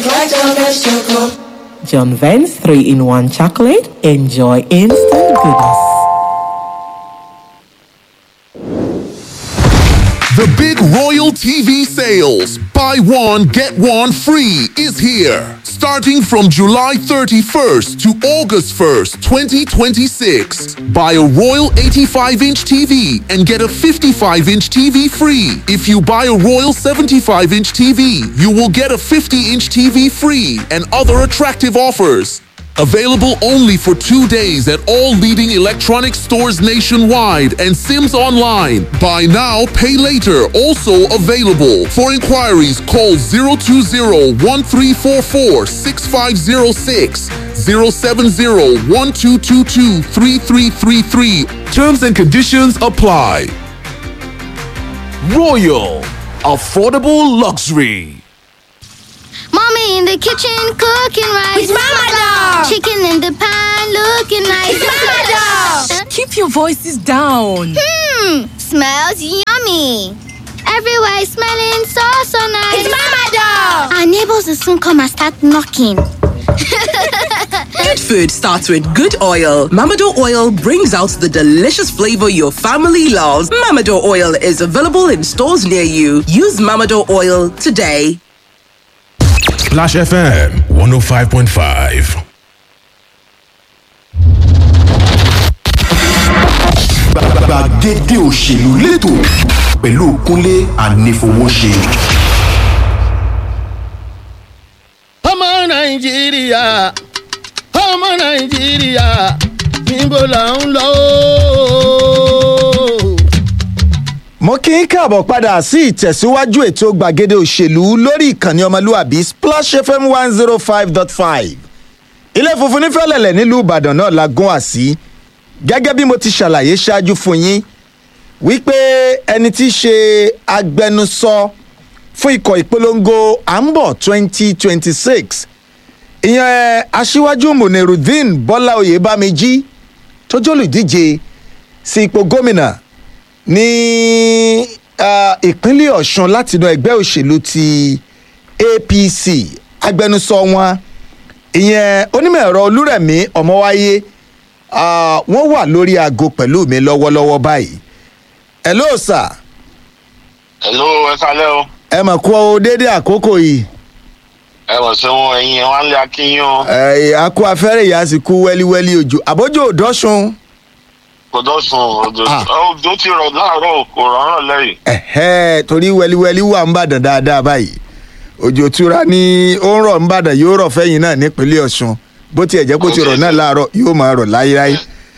like John Vance Choco. John Vance 3 in 1 chocolate. Enjoy instant goodness. The big Royal TV sales, buy one, get one free, is here. Starting from July 31st to August 1st, 2026. Buy a Royal 85 inch TV and get a 55 inch TV free. If you buy a Royal 75 inch TV, you will get a 50 inch TV free and other attractive offers. Available only for two days at all leading electronic stores nationwide and Sims Online. Buy now, pay later. Also available. For inquiries, call 020-1344-6506, 070-1222-3333. Terms and conditions apply. Royal. Affordable luxury. Mommy in the kitchen cooking rice. It's Mama Dog. Chicken in the pan looking nice. It's Mama Dog. Keep your voices down. Hmm, smells yummy. Everywhere is smelling so so nice. It's Mama Dog. Our neighbors will soon come and start knocking. Good food starts with good oil. Mamado oil brings out the delicious flavor your family loves. Mamado oil is available in stores near you. Use Mamado oil today. Splash FM 105.5. gbàgede òṣèlú lẹ́tọ̀ pẹ̀lú kúnlé ànífowóṣe. ọmọ nàìjíríà ọmọ nàìjíríà níbo là ń lọ ooo. mo kí n káàbọ̀ padà sí ìtẹ̀síwájú ètò gbàgede òṣèlú lórí ìkànnì ọmọlúàbí splash fm one zero five dot five ilé funfun nífẹ̀lẹ̀lẹ̀ nílùú ìbàdàn náà la gún àsí gẹ́gẹ́ bí mo ti ṣàlàyé ṣáájú fún yín wípé ẹni tí í ṣe agbẹnusọ fún ikọ̀ ìpolongo àmbọ̀ twenty twenty six ìyẹn aṣíwájú munirudeen bọ́lá oyèbámẹ́jì tó jólùdíje sí ipò gómìnà ní ah, ìpínlẹ̀ ọ̀sùn látinú ẹgbẹ́ òṣèlú ti apc agbẹnusọ wọn ìyẹn onímọ̀ ẹ̀rọ olúrẹ̀mí ọmọwáyé ah, wọ́n wà lórí aago pẹ̀lú mi lọ́wọ́lọ́wọ́ báyìí hello sir hello ẹ kálẹ́ o ẹ mọ̀ kú ọ déédéé àkókò yìí ẹ mọ̀ sí wọn ẹ̀yin ẹ̀ wá ń lé akínyìn o ẹ̀ akú afẹ́rẹ́ ìyá sì kú wẹ́líwẹ́lí òjò àbójú òdọ́sùn kò dọ́sùn òjò òjò ti rọ̀ láàárọ̀ kò rọ̀rùn lẹ́yìn. ẹ̀hẹ́ torí wẹ́líwẹ́lí wà ń bàdàn dáadáa báyìí òjò tura ni ó ń rọ̀ ń bàdàn yóò rọ̀ fẹ́yìn náà nípínlẹ̀ ọ̀sùn bó tiẹ̀ jẹ́ kó ti rọ̀ náà láàárọ̀ yóò máa rọ̀ láyéláyé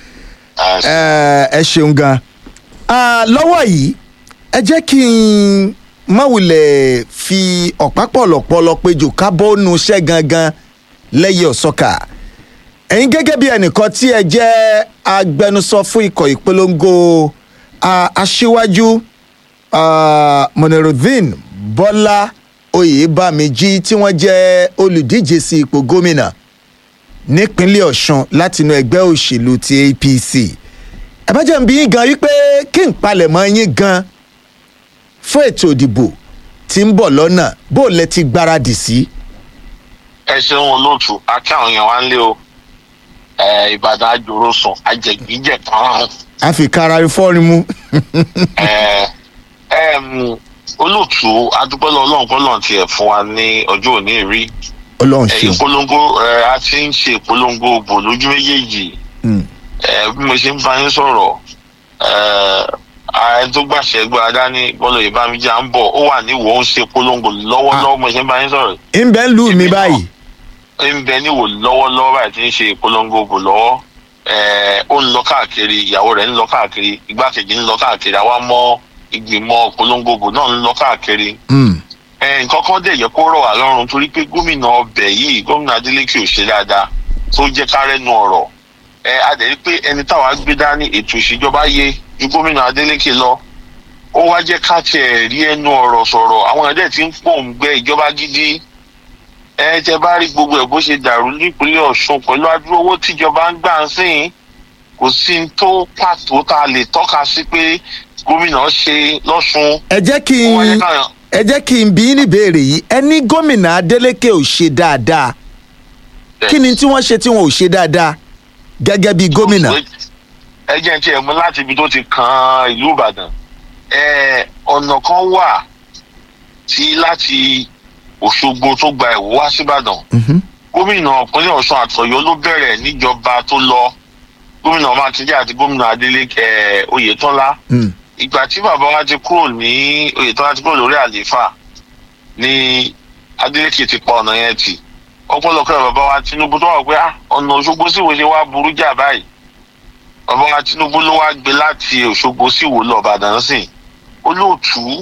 ẹ ẹ ṣeun gan Ah, lọ́wọ́ yìí ẹ jẹ́ kí n mọ̀wulẹ̀ fi ọ̀pá pọ̀lọ̀pọ̀lọ̀ péjò kábọ́ọ̀nù iṣẹ́ gangan lẹ́yìn ọ̀sọ́kà ẹ̀yin gẹ́gẹ́ bí ẹnìkan tí ẹ jẹ́ agbẹnusọ fún ikọ̀ ìpolongo ah, aṣíwájú ah, monirudeen bọ́lá oyèbámẹ́jì tí wọ́n jẹ́ olùdíje sí ipò gómìnà nípínlẹ̀ ọ̀sùn látinú ẹgbẹ́ òṣèlú ti apc ẹ bá jẹ́ ń bí yín gan wípé kí n palẹ̀mọ́ yín gan fún ètò ìdìbò tí ń bọ̀ lọ́nà bó lẹ ti gbáradì sí. ẹ ṣeun olóòtú akí àwọn èèyàn wá ń lé o ẹ ìbàdàn àjòrò sùn àjẹgbíjẹ kan a fi kára fọ́ọ̀rin mú. ẹ ẹ mm, olóòtú adúpẹ́lẹ́ ọlọ́run kọ́ lọ́n tiẹ̀ fún wa ní ọjọ́ òní rí ọlọ́run ẹ ṣeun. ìpolongo ẹ a ti ń ṣe ìpolongo bò lójú méjèèjì ẹ bí mo ṣe ń bá yín sọ̀rọ̀ ẹ ààrẹ tó gbàṣẹ gbọ́ adání bọ́lá ìbámijá ń bọ̀ ó wà níwò ó ń ṣe polongo lọ́wọ́lọ́wọ́ mo ṣe ń bá yín sọ̀rọ̀ ń bẹ́ ń lù mí báyìí. ń bẹ níwò lọ́wọ́lọ́wọ́ báyìí tí ń ṣe ìpolongo bò lọ́wọ́ ẹ ó ń lọ káàkiri ìyàwó rẹ̀ ń lọ káàkiri igbákejì ń lọ káàkiri àwa mọ ìgbìmọ̀ ìpolongo bò náà ń lọ káàkiri ẹ nǹkan kan dẹ̀ yẹ kó rọ̀ wá lọ́rùn torí pé gómìnà ọbẹ̀ yìí gómìnà adeleke ò ṣe dáadáa tó jẹ́ kárẹ́nu ọ̀rọ̀ ẹ adẹ̀rí pé ẹni táwa gbé dání ètò ìṣèjọba yé ju gómìnà adeleke lọ ó wá jẹ́ ká tiẹ̀ rí ẹnu ọ̀rọ̀ sọ̀rọ̀ àwọn ẹ̀dẹ̀ tí ń pòǹgbẹ ìjọba gidi ẹ tẹ bá rí gbogbo ẹ̀ bó ṣe dàrú nípínlẹ̀ ọ̀ṣun pẹ̀lú adúrú owó tíjọba ń gbà ń sìn kò sí ní tó pàtó tá a lè tọ́ka sí pé gómìnà ṣe lọ́sùn ẹ jẹ́ kí ó wá jẹ́ n káyọ̀ ẹ jẹ́ kí n bí yín níbèrè yìí ẹni gómìnà adeleke ò ṣe dáadáa kí ni tí wọ́n ṣe tí wọn ò ṣe dáadáa gẹ́gẹ́ bí gómìnà. ẹ jẹ́ ti ẹ̀ mú láti ibi tó ti kan ìlú ìbàdàn ẹ ọ̀nà kan wà tí láti òṣogbo tó gba ẹ̀wọ̀ wá síbàdàn gómìnà ìpínlẹ̀ ọ̀ṣun àtọ̀yọ́ ló bẹ̀rẹ̀ níjọba tó lọ gómìnà mákindé àti gómìnà adeleke ẹ oyetola ìgbà tí bàbá wa ti kúrò ní oyetola ti kúrò lórí àlééfà ni adeleke ti pa ọ̀nà yẹn tì ọpọlọpọ bàbá wa tinubu tó wà pé ah ọ̀nà òṣogbo sí ìwé ṣe wá burú jà báyìí bàbá wa tinubu ló wá gbé láti òṣogbo sí ìwò lọ ìbàdàn sìn olóòtú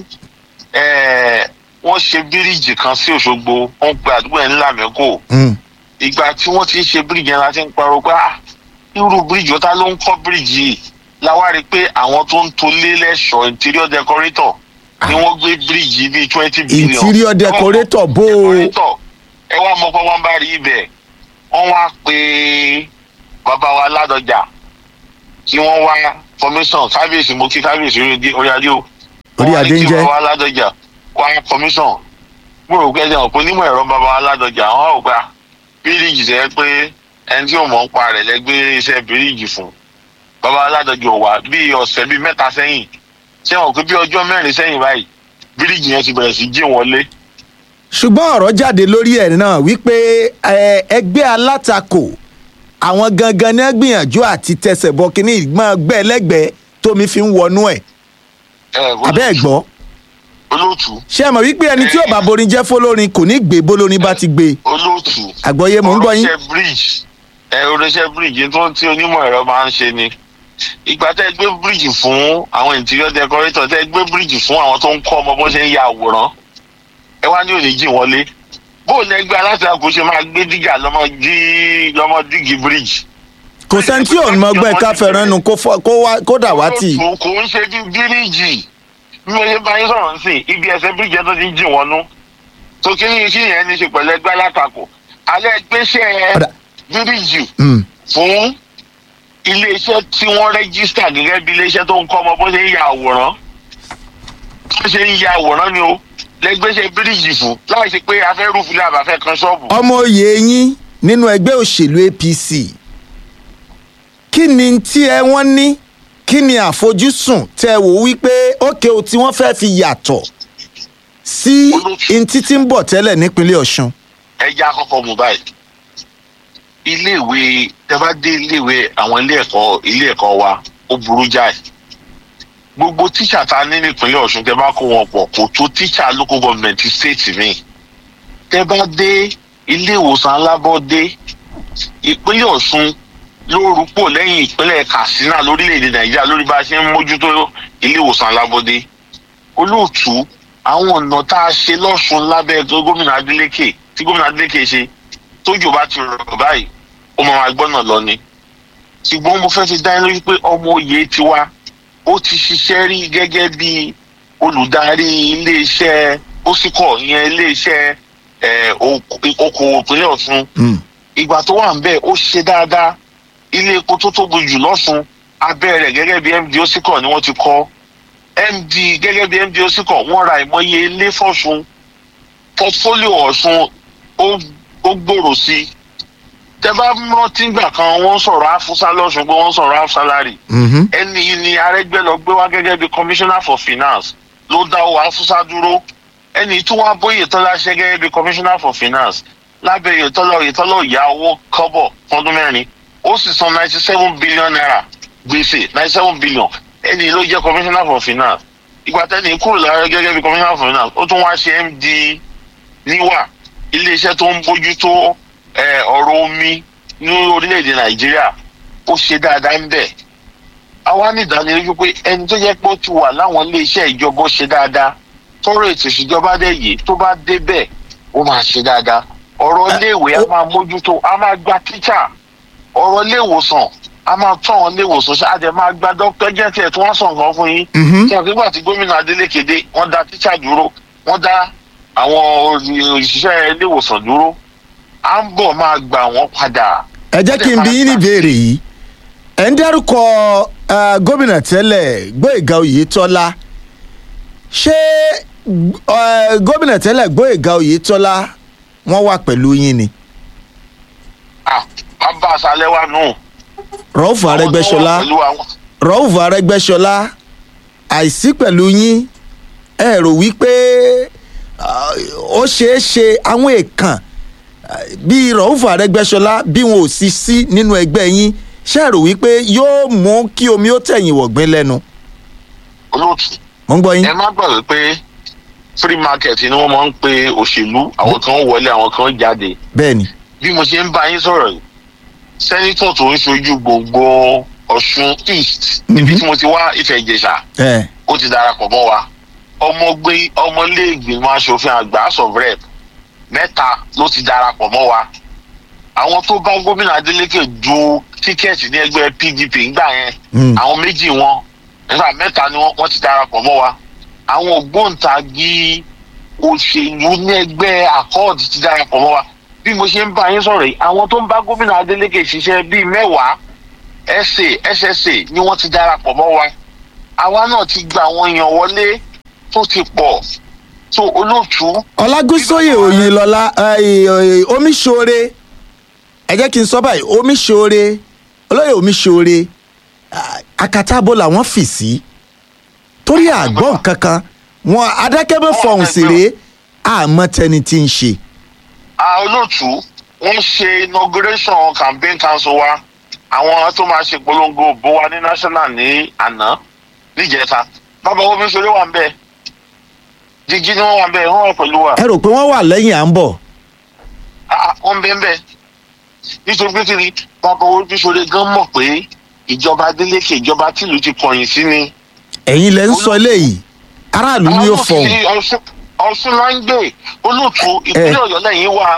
wọ́n ṣe bíríìjì kan sí òṣogbo wọ́n pe àdúgbò yẹn ńlá mẹ́kò ìgbà tí wọ́n ti ń ṣe bíríìjì yẹn la ti ń parọ́ pé ah irú bíríìjì ọ̀tá ló ń kọ́ bíríìjì yìí láwa rí i pé àwọn tó ń tolé lẹ́ṣọ̀ interior decorator ni wọ́n gbé bíríìjì bíi twenty billion. interior decorator bó o ẹ wá mọ pọ́npọ́n bá rí ibẹ̀ wọ́n wá pé bàbá wa ládọjà kí wọ́n wá commission kábíyèsí mo kí kábíyèsí orí adé o orí adé ń jẹ́ wọ́n wá ní kí bàbá wa ládọjà wá commission mo rò pé ẹ jẹun pé onímọ̀ ẹ̀rọ bàbá wa ládọjà wọ́n ò gbà bíríìjì tẹ́ pé ẹni tí ò mọ̀ ń pa rẹ̀ lẹ́gbẹ́ iṣẹ́ bíríìjì fún bàbá wa ládọjà ò wá bí ọ̀sẹ̀ bíi mẹ́ta sẹ́yìn ṣé wọn pé bí ọjọ́ mẹ́rin sẹ́yìn báyìí bíríìjì yẹn ti bẹ̀rẹ̀ sí jí wọlé ṣùgbọ́n ọ̀rọ̀ jáde lórí ẹ̀ náà wípé ẹgbẹ́ alátakò àwọn gangan ní gbìyànjú àti tẹsẹ̀ bọ kínní ìgbọ́n gbẹ́ lẹ́gbẹ̀ẹ́ tómi fi ń wọnú ẹ̀ abẹ́ ẹ̀ gbọ́. olóòtú. ṣé ẹ mọ̀ wípé ẹni tí ò bá borin jẹ́ fọlọ́rin kò ní gbé bólórin bá ti gbé. olóòtú. àgbọ̀yé mò ń gbọ́ yín. oríṣẹ́ bridge ẹ oríṣẹ́ bridge tó ń tí onímọ̀ ẹ̀rọ máa ń ṣe ni ìgbà tẹ́ gbé bridge fún àwọn interior decorator tẹ́ gbé bridge fún àwọn tó ń kọ́ ọmọ bó ṣe ń ya àwòrán ẹ wá ní òní jì wọlé bó ní ẹgbẹ́ alátakò ṣe máa gbé dígà lọ́mọ dí lọ́mọ dígì bridge. kò sẹ́ni tí òun mọ̀gbẹ́ ká fẹ́ràn nu kó dà wá tì. kò ń ṣe bí bíríìjì bí mo ṣe bá yín sọ̀rọ̀ sí ibi ẹsẹ̀ bíríìjì tó ti ń jì wọ́n nú tó kí ni kí yẹn ní ṣe pẹ̀lú ẹgbẹ́ alátakò alẹ́ gbéṣẹ́ bíríìjì fún iléeṣẹ́ tí wọ́n rẹ́gísítà gẹ́gẹ́ bí iléeṣẹ́ tó ń kọ́ ọmọ bó ṣe ń ya àwòrán bó ṣe ń ya àwòrán ni o lẹgbẹ́sẹ̀ bíríìjì fún láì ṣe pé afẹ́ rúfin àbá fẹ́ kan ṣọ́ọ̀bù. ọmọ oyè yín nínú ẹgbẹ́ òṣèlú apc kí ni tí ẹ wọ́n ní kí ni àfojúsùn tẹ wò wípé ókè o tí wọ́n fẹ́ fi yàtọ̀ sí ntí tí ń bọ̀ tẹ́lẹ̀ nípínlẹ̀ ọ̀ṣun. ẹ já kọ́kọ́ mú báyìí iléèwé tẹ bá dé iléèwé àwọn ilé ẹ̀kọ́ ilé ẹ̀kọ́ wa ó burú jáì gbogbo tíṣà tá a ní nípínlẹ̀ ọ̀ṣun tẹ bá kó wọn pọ̀ kò tó tíṣà local government state mi tẹ bá dé ilé ìwòsàn alábọ́dé ìpínlẹ̀ ọ̀ṣun ló rúpò lẹ́yìn ìpínlẹ̀ katsina lórílẹ̀‐èdè nàìjíríà lórí bá a ṣe ń mójútó ilé ìwòsàn alábọ́dé olóòtú àwọn ọ̀nà tá a ṣe lọ́ṣun lábẹ́ gómìnà adeleke tí gómìnà adeleke ṣe tójò bá ti rọ̀ báyìí ó máa gbọ́nà lọ ni ṣùgbọ́n mo fẹ́ fi dá lórí pé ọmọ òye tiwa ó ti ṣiṣẹ́ rí gẹ́gẹ́ bí olùdarí iléeṣẹ́ ósìkọ̀ ìyẹn iléeṣẹ́ okòwò ìpínlẹ̀ ọ̀ṣun ìgbà tó wà ń bẹ̀ ó ṣe dáadáa ilé epo tó tóbi jù lọ́sùn abẹ́ rẹ̀ gẹ́gẹ́ bí md ósìkọ̀ ni wọ́n ti kọ́ md gẹ́gẹ́ bí md ósìkọ̀ wọ́n ra ìmọ̀ye ilé fọ̀ṣun portfolio ọ̀ṣun ó gbòòrò sí i tẹ bá rántí gbà kan wọ́n sọ̀rọ̀ afusa lọ́sùn pé wọ́n sọ̀rọ̀ afsalari ẹni yìí ni arẹgbẹ́ lọ gbé wá gẹ́gẹ́ bí commissioner for finance ló dá owó afusa dúró ẹni tí wọ́n bóyè tọ́lá ṣe gẹ́gẹ́ bí commissioner for finance lábẹ́ ìyètọ́lọ́ ìyètọ́lọ́ ìyá owó kọ́bọ̀ fọdún mẹ́rin ó sì san ninety seven billion naira gbèsè ninety seven billion ẹni ló jẹ́ commissioner for finance ìgbà tẹ́ni kúrò lára gẹ́gẹ́ bí commissioner for finance ó tún wá ṣe md níwà iléeṣẹ́ tó ń bójútó ọ̀rọ̀ omi ní orílẹ̀-èdè nàìjíríà ó ṣe dáadáa ń bẹ̀. àwa ní ìdánilójú pé ẹni tó jẹ́ pé ó ti wà láwọn iléeṣẹ́ ìjọba ó ṣe dáadáa tọrọ ètò ìṣèjọba dẹ̀ yìí tó bá dé bẹ́ẹ̀ ó máa ṣe dáadáa ọ̀rọ̀ iléèwé a máa mójútó a máa gba tíṣà ọ̀rọ̀ iléèwòsàn a máa tún àwọn iléèwòsàn ṣe àdè máa gba dókítà jẹ́ tiẹ̀ tí wọ́n sàn kan fún yín. kí ọ̀gbìn gbà tí gómìnà adeleke dé wọ́n dá tíṣà dúró wọ́n dá àwọn òṣìṣẹ́ iléèwòsàn dúró à ń bọ̀ máa gbà wọ́n padà. ẹ jẹ́ kí n bí yín ní ìbéèrè yìí ẹ̀ ń dárúkọ gómìnà tẹ́lẹ̀ gbóyèga oyetola ṣé Ẹ, gómìnà tẹ́lẹ̀ gbóyèga oyetola wọ́n wà pẹ̀lú yín ni bàbá aṣálẹ̀ wa nù. rọ́ọ̀fù arẹ́gbẹ́sọlá pẹ̀lú àwọn rọ́ọ̀fù arẹ́gbẹ́sọlá àìsí pẹ̀lú yín ẹ rò wípé ah, ó ṣeé ṣe àwọn èèkàn ah, bíi rọ́ọ̀fù arẹ́gbẹ́sọlá bí wọn ò sì sí nínú ẹgbẹ́ yín ṣe rò wípé yóò mú kí omi ó tẹ̀yìn wọ̀gbìn lẹ́nu. olóòtú. mo ń gbọ́ yín. ẹ má gbàgbé pé free market ni wọ́n máa ń pe òṣèlú àwọn kan wọlé àwọn kan jáde bẹ́ẹ̀ ni bí mo ṣe ń bá yín sọ̀rọ̀ yìí sẹ́nitọ̀ tó ń ṣojú gbogbo ọ̀ṣun east níbi tí mo ti wá ìfẹ́ ìjẹsà ẹ ó ti darapọ̀ mọ́ wa ọmọgbé ọmọléègbìmọ̀ asòfin àgbà house of rep mẹ́ta ló ti darapọ̀ mọ́ wa àwọn tó bá gómìnà adeleke du tíkẹ́ẹ̀tì ní ẹgbẹ́ pdp ńgbà yẹn Mm. àwọn méjì wọn nígbà mẹ́ta ni wọ́n wọ́n ti darapọ̀ mọ́ wa àwọn ògbóǹtagì òṣèlú ní ẹgbẹ́ accord ti darapọ̀ mọ́ wa bí mo ṣe ń bá yín sọ̀rọ̀ yìí àwọn tó ń bá gómìnà adeleke ṣiṣẹ́ bíi mẹ́wàá sa ssa ni wọ́n ti darapọ̀ mọ́ wa àwa náà ti gba àwọn èèyàn wọlé tó ti pọ̀ tó olóòtú. ọlágúnsóyè òyìnlọlá omiṣore ẹ jẹ́ kí n sọ báyìí omiṣore olóyè omiṣore ah, akatabo làwọn fì sí torí àgbọ̀n kankan wọn adákẹ́bẹ́ fọ̀hún sí rèé àmọ́ tẹni tí ń ṣe. a olóòtú wọ́n ṣe inauguration campaign council wa àwọn tó máa ṣe polongo bó wa ní national ní àná níjẹta bàbá omi ṣeré wà ń bẹ jíjí ni wọ́n wà ń bẹ wọ́n wà pẹ̀lú wa ẹ rò pé wọ́n wà lẹ́yìn à ń bọ̀. Ah, wọ́n ń bẹ ń bẹ nítorí pé kí ni bàbá omi ṣeré gan mọ̀ pé ìjọba adeleke ìjọba tìlú ti kọ̀yìn sí ni. ẹ̀yin lẹ ń sọ eléyìí aráàlú ni ó fọ̀hún. Àwọn òfin ọ̀ṣun la ń gbé olóòtú ìpínlẹ̀ ọ̀yọ́ lẹ́yìn wa.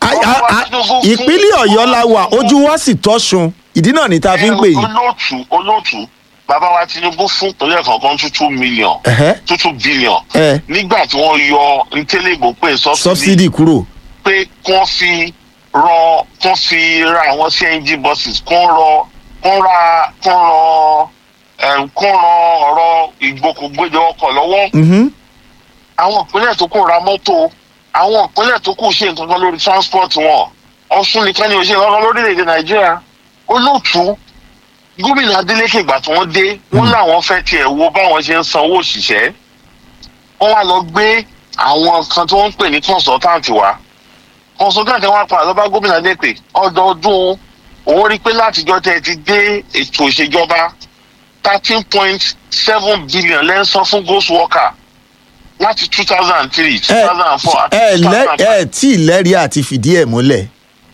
ìpínlẹ̀ ọ̀yọ́ la wà ojú wa sì tọ́sun ìdí náà ni tá a fi ń pè yín. olóòtú olóòtú bàbá wa tinubu fún ìpínlẹ̀ kọ̀ọ̀kan two two million Ẹ̀hẹ́. two two billion Ẹ. nígbà tí wọ́n yọ ntẹ́lẹ̀gbò pé subsidy sọ́bsidì kúrò. pé kí wọ́n fi rọ kí wọ́n fi ra àwọn cng buses kí wọ́n rọ kí wọ́n ra kí wọ́n rọ ẹm, kí wọ́n ran ọ̀rọ̀ ìgbòkègbodò ọkọ̀ lọ́wọ́ Mhm. àwọn ìpínlẹ̀ tó kù ra mọ́tò àwọn ìpínlẹ̀ tó kù ṣe nǹkan kan lórí transport wọn ọ̀ṣun nìkan ni ò ṣe nǹkan kan lórílẹ̀‐èdè nàìjíríà olóòtú gómìnà adeleke ìgbà tí wọ́n dé wọ́n láwọn fẹ́ tiẹ̀ wo báwọn ṣe ń sanwó òṣìṣẹ́ wọ́n wá lọ gbé àwọn kan tí wọ́n ń pè ní consultant wa consultant wa padà lọ bá gómìnà adeleke ọdọọdún òun rí i pé látijọ́ tẹ́ ẹ ti dé ètò ìṣèjọba thirteen point seven billion lẹ́ńsán fún ghost worker láti two thousand and three two ẹ thousand and four ẹ lẹ ẹ tí ì lẹ́rìí àti fìdí ẹ̀ múlẹ̀.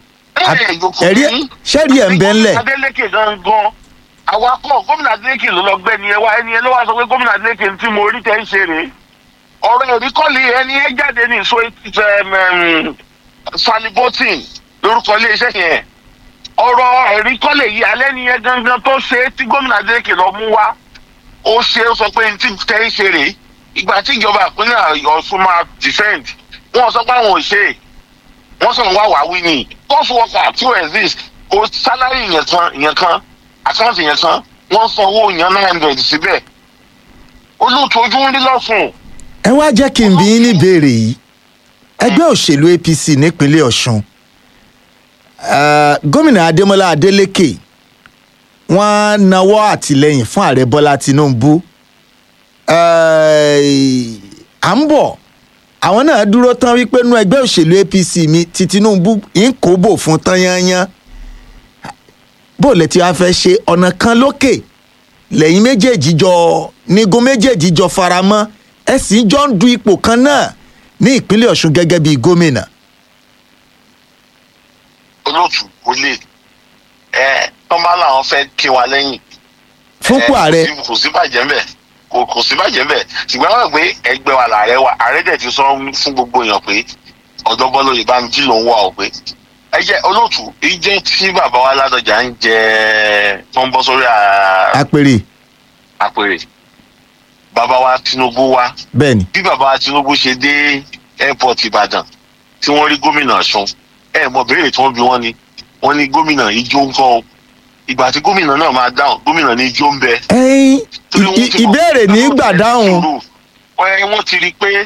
ẹ̀rí ṣẹ́rí ẹ̀ ń bẹ́ ńlẹ̀. adeleke gangan àwa kọ gómìnà adeleke ló lọ gbẹ ni ẹ wá ẹni ẹ ló wá sọ pé gómìnà adeleke tí mo rí tẹ ń ṣe rèé ọ̀rọ̀ ẹ̀rí kọ́lé ẹni ẹ jáde ní so salibotin lórúkọ iléeṣẹ́ yẹn ọ̀rọ̀ ẹ̀rí kọ́lé yìí alẹ́ ni ẹ gangan tó ṣe é tí gómìnà adeleke lọ mú wá ó ṣe é sọ pé ní tí tẹ ń ṣe rèé ìgbà tí ìjọba ìpínlẹ̀ ọ̀ṣun máa defend wọn sọ pé àwọn ò ṣe é wọ́n sọ̀rọ̀ wá wá wí ni cost worker tí ó exist kò salary yẹn kan yẹn kan account yẹn kan wọ́n san owó yẹn nine hundred síbẹ̀ olóòtú ojú ń rí lọ́sùn. ẹ wá jẹ́ kí n bí yín ní ìbéèrè yìí ẹgbẹ́ òṣèlú apc nípínlẹ̀ ọ̀ṣun eh, gómìnà adémọlá adélèké wọ́n nawọ́ àtìlẹ́yìn fún ààrẹ bọ́lá tinubu Eh, à ń bọ̀ àwọn náà dúró tán wípé nú ẹgbẹ́ òṣèlú apc mi ti tinubu ń kó bò fún tán yányán bó lẹ ti wá fẹ́ ṣe ọ̀nà kan lókè lẹ́yìn méjèèjì jọ nígun méjèèjì jọ faramọ́ ẹ sì jọ ń du ipò kan náà ní ìpínlẹ̀ ọ̀ṣun gẹ́gẹ́ bíi gómìnà. olóòtú kò lè ẹ tọ́ba làwọn fẹ́ kí wa lẹ́yìn. fúnpọ̀ ààrẹ kò sí- kò sí bàjẹ́ mbẹ̀ kò kò sí bàjẹ́ mbẹ̀ ṣùgbọ́n àwọn pé ẹgbẹ́ wa làárẹ̀ wa ààrẹ dẹ̀ ti sọ fún gbogbo èèyàn pé ọ̀dọ́ bọ́lá òye bá mi jí lòun wà ó pé ẹ jẹ́ olóòtú ìjẹ́ tí bàbá wa ládọjà ń jẹ tó ń bọ́ sórí à- àpèrè àpèrè bàbá wa tinubu wa bẹ́ẹ̀ ni bí bàbá wa tinubu ṣe dé airport ìbàdàn tí wọ́n rí gómìnà ọ̀ṣun ẹ mọ béèrè tí wọ́n bí wọ́n ni wọ́n ní gómìnà ijó ń kọ́ o ìgbà tí gómìnà náà máa dáhùn gómìnà ní ijó ń bẹ. ẹyin ì- ì- ìbéèrè ní gbà dáhùn ẹ wọ́n ti rí i pé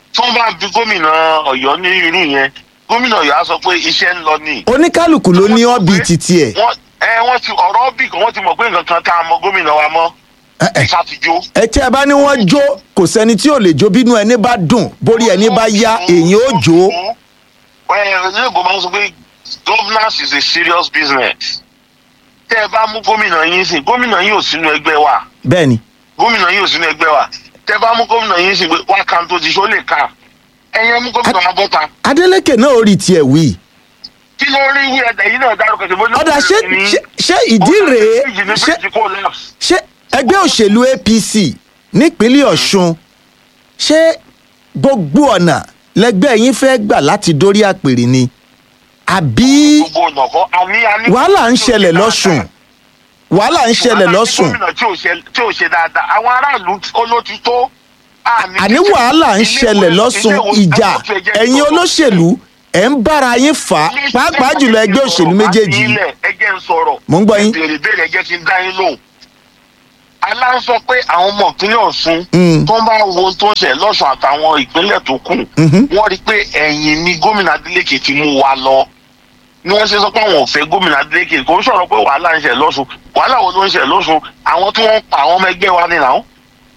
tí wọ́n bá bi gómìnà ọ̀yọ́ ní irú yẹn gómìnà ọ̀yọ́ á sọ pé iṣẹ́ ń lọ ní. oníkálukú ló ní ọ́bì títí ẹ̀ wọ́n ẹ wọ́n ti ọ̀rọ̀ bì kan wọ́n ti mọ̀ pé nǹkan kan tá a mọ gómìnà wa mọ́ ìka ti jó. ẹ tí ẹ bá ní wọ́n jó kò sẹ́ni tí ò lè jó bínú ẹni bá dùn borí ẹni bá yá èyí ó jó. ẹ ilé ìgbò máa ń sọ pé governance is a serious business. tẹ́ ẹ bá mú gómìnà yín sìn gómìnà yín ò sínú ẹgbẹ́ wa bẹ́ẹ̀ni gómìnà yín ò sínú ẹgbẹ́ wa tẹ́ ẹ bá mú gómìnà yín sìn pé wá kan tó ti ṣó lè ka ẹ̀yẹ mú gómìnà wa bọ́ta. adeleke náà ó rí tiẹ̀ wí. kí ló rí wí ẹ̀dá yìí náà dárúkọ sí bóyá. ọ̀dà ṣé ṣé- ṣé ìdí rèé ṣé ṣé ẹgbẹ́ òṣèlú apc nípínlẹ̀ ọ̀ṣun ṣé gbogbo ọ̀nà lẹgbẹ́ yín fẹ́ gbà láti dórí àpèrè ni àbí gbogbo ọ̀nà kọ́ àní àní. wàhálà ń ṣẹlẹ̀ lọ́sùn wàhálà ń ṣẹlẹ̀ lọ́sùn gómìnà tí ò ṣe tí ò ṣe dáadáa àwọn aráàlú olóti tó. àní wàhálà ń ṣẹlẹ̀ lọ́sùn ìjà ẹ̀yin olóṣèlú ẹ̀ ń bára yín fà á pàápàá jùlọ ẹgbẹ́ òṣèlú méjèèjì yìí. ẹjẹ ń sọ̀rọ̀. Mò ń gbọ́ yín. béèrè béèrè ẹjẹ kí n dá yín lóhùn. aláǹ sọ pé àwọn ọmọ ìpínlẹ̀ ọ̀ṣun Mm. tó ń bá wo ohun tó ń ṣẹ̀ lọ́sùn àtàwọn ìpínlẹ̀ tó kù wọ́n rí i pé ẹ̀yìn ni gómìnà adeleke ti mú wa lọ ni wọ́n ṣe sọ pé àwọn ò fẹ́ gómìnà adeleke kò ń sọ̀rọ̀ pé wàhálà ń ṣẹ̀ lọ́sùn wàhálà wo ló ń ṣẹ̀ lọ́sùn àwọn tí wọ́n ń pa àwọn ọmọ ẹgbẹ́ wa nìyà ó.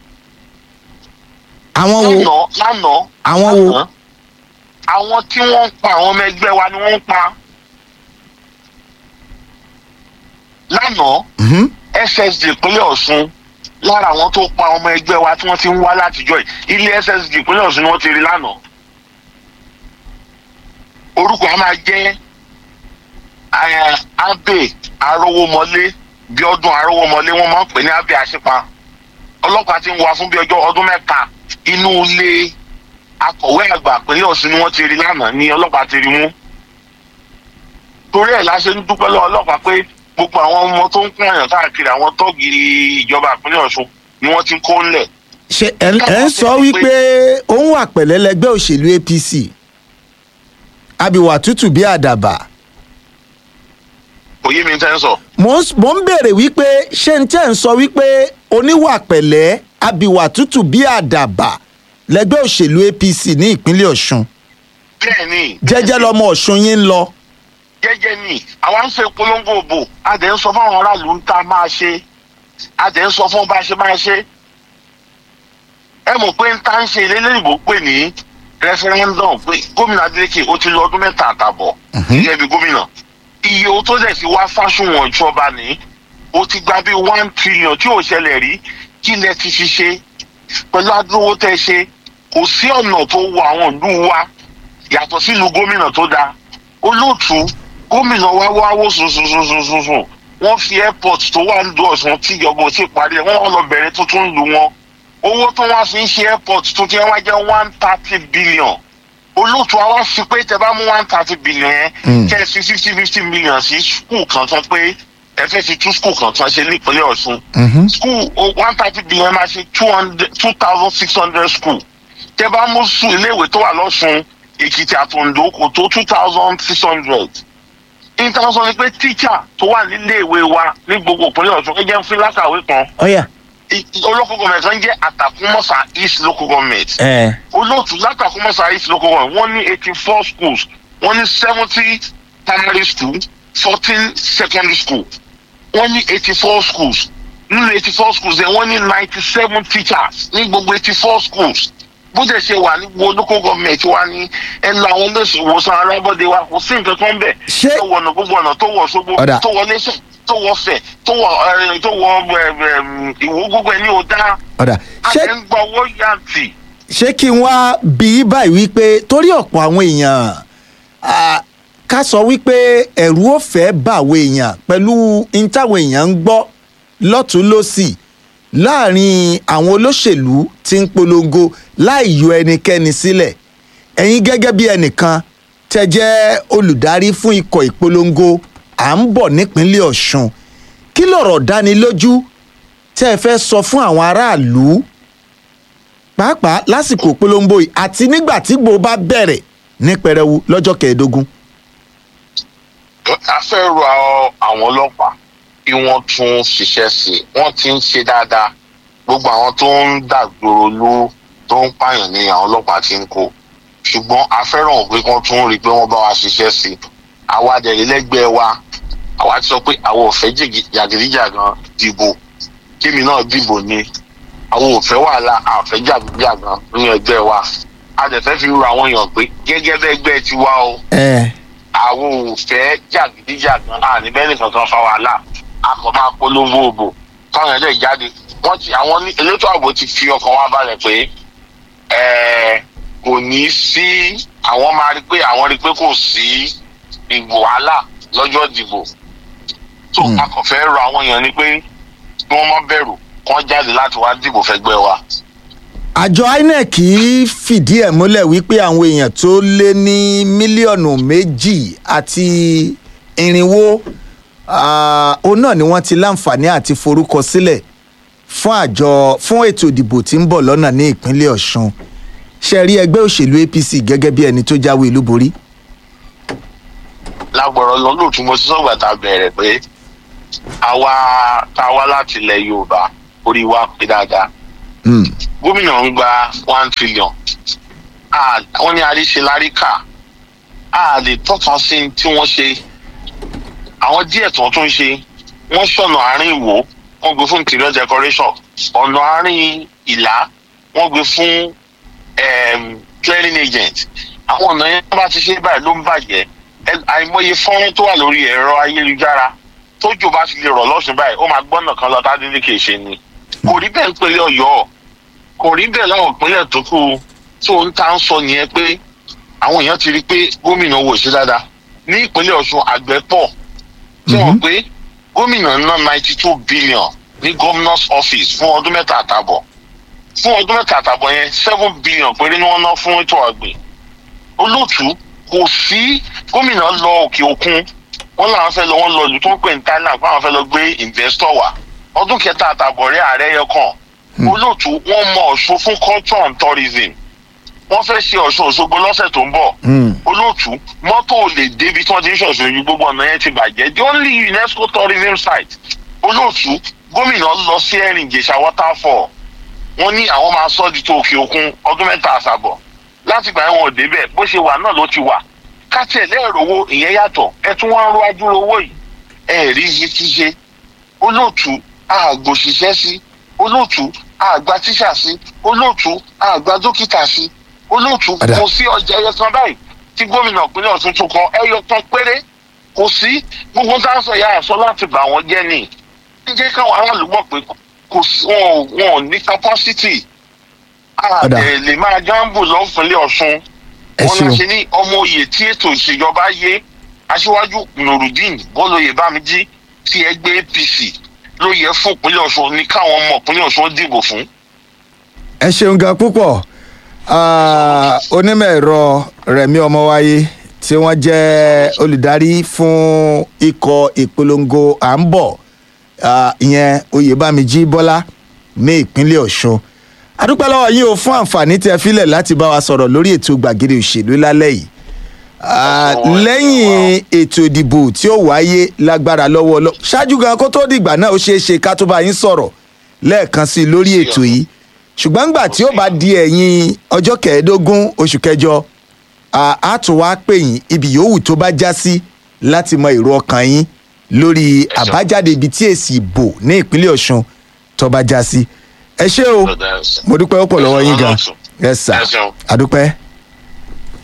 àwọn wo lánàá lánàá àwọn wo lánàá, àwọn tí wọ́n ń pa àwọn ọmọ ẹgbẹ́ wa ni wọ́n ń pa. lánàá Mhm. ssd ìpínlẹ̀ ọ̀ṣun lára àwọn tó pa ọmọ ẹgbẹ́ wa tí wọ́n ti ń wá látijọ́ yìí ilé ssd ìpínlẹ̀ ọ̀ṣun ni wọ́n ti rí lánàá. orúkọ a máa jẹ́ eh, abe arówómọlé bí ọdún arówómọlé wọ́n máa ń pè ní abe àṣepa ọlọ́pàá ti ń wá fún bí ọjọ́ ọdún mẹ́ta inú ilé akọ̀wé àgbà ìpínlẹ̀ ọ̀ṣun ni wọ́n ti rí lánàá ní ọlọ́pàá ti rí mú torí ẹ̀ la ṣe ń dúpẹ́ lọ́wọ́ ọlọ́pàá pé gbogbo àwọn ọmọ tó ń kún àyàn káàkiri àwọn tọ́gìrì ìjọba ìpínlẹ̀ ọ̀ṣun ni wọ́n ti ń kó ńlẹ̀. ṣe ẹ ẹ ń sọ wípé òun wà pẹ̀lẹ́ lẹgbẹ́ òṣèlú apc abiwà tútù bí àdàbà kò yé mi tẹ́ ń sọ. mo ń mo ń béèrè wípé ṣé n tẹ́ ń sọ wípé oníwà pẹ̀lẹ́ abiwà tútù bí àdàbà lẹgbẹ́ òṣèlú apc ní ìpínlẹ̀ ọ̀ṣun bẹ́ẹ̀ ni jẹ́jẹ́ lọmọ ọ̀ṣun yín ń lọ jẹ́jẹ́ ni àwa ń ṣe polongo òbò a dẹ̀ ń sọ fún àwọn aráàlú ń ta máa ṣe a dẹ̀ ń sọ fún bá a ṣe máa ṣe. ẹ mọ̀ pé ń ta ń ṣe ilé-ìbò pè ní referendum pé gómìnà adeleke ó ti lọ ọdún mẹ́ta àtàbọ̀ gẹ́gẹ́ bí gómìnà iye owó tó dẹ̀ ti wá fáṣùwọ̀n ìjọba ní ó ti gba bí one trillion tí ò ṣẹlẹ̀ rí kí lẹ ti fi ṣe pẹ̀lú adúrówó tẹ́ ṣe kò sí ọ̀nà tó wọ àwọn ìlú wa yàtọ̀ sílùú gómìnà tó dáa olóòtú gómìnà wa wá wó sùnsùnsùnsùnsùn wọ́n fi airport tó wà ń do ọ̀sán tí ìjọba ò tí ì parí ẹ̀ wọ́n wá lọ bẹ̀rẹ̀ tuntun lu wọn owó tó wá fi ń ṣe airport tuntun yẹn wá jẹ́ one thirty billion olóòtú wa wá fi pé tẹ bá mú one thirty billion yẹn Mm. kẹ́ ẹ fi fifty fifty million sí skul kan tán pé ẹ fẹ́ fi tú skul kan tán ṣe nípínlẹ̀ ọ̀ṣun school one thirty billion máa ṣe two hundred two thousand six hundred school tẹ bá mú sùn iléèwé tó wà lọ́sùn èkìtì àtòǹdó kò tó two thousand six hundred intanṣọ ni pé tíṣà tó wà níléèwé wa ní gbogbo ìpínlẹ̀ ọ̀ṣun ẹ jẹ́ ń fi lákàwé kan ọ̀yà olóko gọọmenti kan jẹ́ àtàkùnmọ́sà east local government ẹ̀ olóòtú látàkùnmọ́sà east local government wọ́n ní eighty four schools wọ́n ní seventy primary school fourteen secondary school wọ́n ní eighty four schools nínú eighty four schools yẹn wọ́n ní ninety seven teachers ní gbogbo eighty four schools bó dẹ̀ ṣe wà ní gbogbo local government wa ní ẹnu àwọn olóṣèwòsàn arábọ́dé wa kò sí nǹkan kan bẹ̀ Ṣé- tó wọnà gbogbo ọ̀nà tó wọ̀ ṣogbo Ọ̀dà. tó wọ lẹ́sẹ̀ tó wọ fẹ̀ tó wọ ẹ, tó wọ ẹ, ẹ, ìwó gbogbo ẹ̀ ní o dá ọ̀dà ṣé àti ń gbọ́ owó yàtì. ṣé kí n wá bí i báyìí wípé torí ọ̀pọ̀ àwọn èèyàn ah, ká sọ wípé ẹ̀rù ò fẹ́ bá àwọn èèyàn pẹ̀lú n táwọn èèyàn ń gbọ́ lọ́tún lọ́sì láàrin àwọn olóṣèlú tí ń polongo láì yọ ẹnikẹ́ni sílẹ̀ ẹ̀yin gẹ́gẹ́ bí ẹnìkan tẹ́ jẹ́ olùdarí fún ikọ̀ ìpolongo à ń bọ̀ nípínlẹ̀ ọ̀ṣun kí lọ̀rọ̀ dánilójú tẹ́ ẹ fẹ́ sọ fún àwọn aráàlú pàápàá lásìkò polongo yìí àti nígbà tí gbò bá bẹ̀rẹ̀ ní pẹrẹwu lọ́jọ́ kẹẹ̀ẹ́dógún. a fẹ́ rọ àwọn ọlọ́pàá kí wọ́n tún ṣiṣẹ́ sí i wọ́n ti ń ṣe dáadáa gbogbo àwọn tó ń dàgbòrò ló tó ń pààyàn ní àwọn ọlọ́pàá ti ń kó ṣùgbọ́n a fẹ́ràn pé kán tún rí i pé wọ́n bá wa ṣiṣẹ́ sí i àwa dẹ̀rẹ̀ lẹ́gbẹ̀ẹ́ wa àwa ti sọ pé àwọn ò fẹ́ jìgì- jàgídíjàgan dìbò kémi náà dìbò ni àwọn ò fẹ́ wàhálà àfẹ́ jàgídíjàgan nínú ẹgbẹ́ wa a dẹ̀ fẹ́ fi ru àwọn èèyàn pé gẹ́gẹ́ bẹ́ẹ̀ gbẹ́ ti wá o ẹ àwọn ò fẹ́ jàgídíjàgan àní bẹ́ẹ̀ nìkan kan fa wàhálà a kò máa polówó òbò káwọn ẹlẹ́yìí jáde wọ́n ti àwọn ní- elétò ààbò ti fi ọkàn wa balẹ̀ pé ẹ̀ẹ́ kò ní sí àwọn máa rí pé àwọn rí pé kò sí ìbò wàhálà lọ́jọ́ ìdìbò tó a kò fẹ́ rọ àwọn èèyàn ni pé kí wọ́n má bẹ̀rù kán jáde láti wá dìbò fẹ́gbẹ́ wa. àjọ inec fìdí ẹ̀ múlẹ̀ wípé àwọn èèyàn tó lé ní mílíọ̀nù méjì àti irinwó ah, òun náà ni wọ́n ti láǹfààní àti forúkọ sílẹ̀ fún àjọ fún ètò ìdìbò tí ń bọ̀ lọ́nà ní ìpínlẹ̀ ọ̀ṣun ṣe rí ẹgbẹ́ òṣèlú apc gẹ́gẹ́ bí ẹni tó jáwé olúborí. lágbọ̀rọ̀ lọ lóòtú mo ti sọ̀gbà tá a bẹ̀rẹ̀ pé àwa tá a wá láti ilẹ̀ yorùbá orí wa pé dáadáa gómìnà ń gba one trillion Ah, wọ́n ní àríṣe láríkà a lè tọ́ka sí tí wọ́n ṣe àwọn díẹ̀ tó tún ṣe wọ́n ṣọ̀nà àárín ìwò wọ́n gbé fún interior decoration ọ̀nà àárín ìlà wọ́n gbé fún em, clearing agent àwọn ọ̀nà yẹn bá ti ṣe báyìí ló ń bàjẹ́ Ẹ- àìmọye fọ́nrán tó wà lórí ẹ̀rọ ayélujára tójò bá ti lè rọ̀ lọ́sùn báyìí ó máa gbọ́nà kan lọ tádélé kì í ṣe ni kò rí bẹ́ẹ̀ ń pèlè ọ̀yọ́ kò rí bẹ́ẹ̀ láwọn ìpínlẹ̀ tó kù tó ń ta ń sọ nìyẹn pé àwọn èèyàn ti rí i pé gómìnà wò sí dáadáa ní ìpínlẹ̀ ọ̀ṣun àgbẹ̀ pọ̀ tí wọ́n pé gómìnà ná ninety two billion ní governor's office fún ọdún mẹ́ta àtàbọ̀ fún ọdún mẹ́ta àtàbọ̀ yẹn seven billion péré ni wọ́n ná fún ètò ọ̀gbìn olóòtú kò sí gómìnà lọ òkè òkun wọn làwọn fẹ́ lọ wọn lọ ìlú tó ń pè ní thailand pé àwọn fẹ́ lọ gbé investor wá ọdún kẹta àtàbọ̀ rẹ̀ ààrẹ yẹ kàn olóòtú wọn mọ ọ̀ṣun fún culture and tourism wọ́n fẹ́ ṣe ọ̀ṣun òṣogbo lọ́sẹ̀ tó ń bọ̀ olóòtú mọ́tò ò lè débi tí wọ́n ti ń ṣọ̀ṣun yìí gbogbo ọ̀nà yẹn ti bàjẹ́ the only unesco tourism site olóòtú gómìnà lọ sí ẹ̀rìn ìjẹ̀ṣà waterfall wọ́n ní àwọn máa sọ́ di tó òkè òkun ọdún mẹ́ta àṣàbọ̀ láti gbà wọn ò débẹ̀ bó ṣe wà náà ló ti wà káṣẹ̀ lẹ́ẹ̀rọ̀wọ́ ìyẹn yàtọ̀ ẹ tún wá ń ro ajúro owó yìí ẹ rí iye tí ṣe olóòtú àgbò ṣiṣẹ́ sí olóòtú àgbà tíṣà sí olóòtú àgbà dókítà sí olóòtú Ọ̀dà. kò sí ọjà ẹyẹ kan báyìí tí gómìnà ìpínlẹ̀ ọ̀tún tún kọ ẹyọ kan péré kò sí gbogbo tá a sọ ìyá àṣọ láti bà wọ́n jẹ́ ni ń jẹ́ káwọn aráàlú mọ̀ pé kò sí wọn ò- wọn ò ní capacity Ọ̀dà. àdè lè máa jáǹbù lọ́fìnlẹ̀ ọ̀ṣun Ẹ wọn ṣeun. náà ṣe ní ọmọ oyè tí ètò ìṣèjọba yé aṣíwájú nurudeen bọ́lóyè bámijí tí ẹgbẹ́ apc ló yẹ fún ìpínlẹ̀ ọ̀ṣun ní káwọn ọmọ ìpínlẹ̀ ọ̀ṣun dìbò fún. ẹ ṣeun gan púpọ̀ Ah, onímọ̀ ẹ̀rọ rẹ̀mí ọmọwáyé tí wọ́n jẹ́ olùdarí fún ikọ̀ ìpolongo à ń bọ̀ ah, ìyẹn oyèbámijí bọ́lá ní ìpínlẹ̀ ọ̀ṣun adúpẹ́ lọ́wọ́ yín o fún àǹfààní tí ẹ filẹ̀ láti bá wa sọ̀rọ̀ lórí ètò gbàgede òṣèlú lálẹ́ yìí Ah, lẹ́yìn ètò ìdìbò tí ó wáyé lágbára lọ́wọ́ lọ ṣáájú gan kó tó dìgbà náà ó ṣeé ṣe ká tó bá yín sọ̀rọ̀ lẹ́ẹ̀kan sí i lórí ètò yìí ṣùgbọ́n gbà tí ó bá di ẹ̀yìn ọjọ́ kẹẹ̀ẹ́dógún oṣù kẹjọ à- á tún wá pè yín ibi yòówù tó bá já sí láti mọ èrò ọkàn yín lórí àbájáde ibi tí èsì ìbò ní ìpínlẹ̀ ọ̀ṣun tó bá já sí ẹ ṣé o mo dúpẹ́ ó pọ̀ lọ́wọ́ yín gan ẹ sà àdúpẹ́.